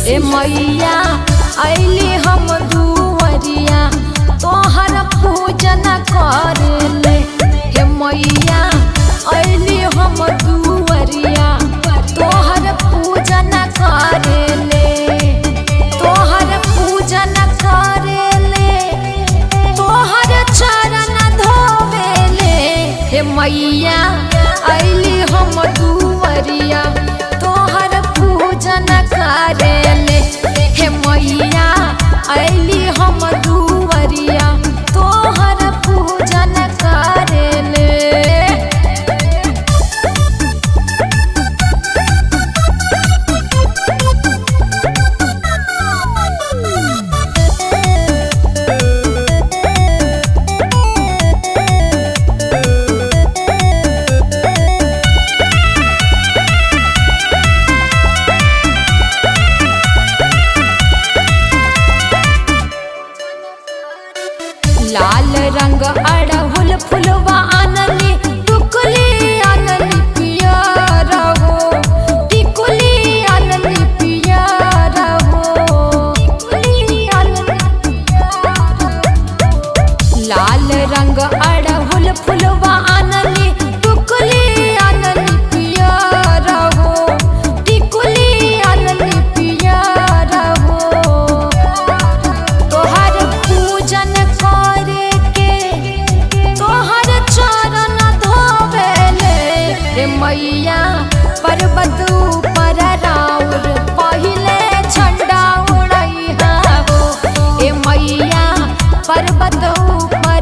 ए मैया अइली हम दुवरिया तोहर पूजन करेले हे मैया अइली हम दुवरिया तोहर पूजन करेले तोहर पूजन करेले तोहर चरण धोवेले हे मैया अइली हम दुवरिया तोहर पूजन करेले हे मैया अइली हम दुवरिया तोहर पूजन करेले लाल रंग अड़हुल फुलवा आनली टुकली आनली पियर हो टिकुली आनली पियर हो टिकुली आनली लाल रंग अड़हुल फुलवा आनली टुकली आनली पियर हो टिकुली आनली पियर हो तोहर पूजन करे के तोहर चरण धोवेले रे मैया पर्वत ऊपर राउर पहिले झंडा उड़ैहा हो ए मैया पर्वत ऊपर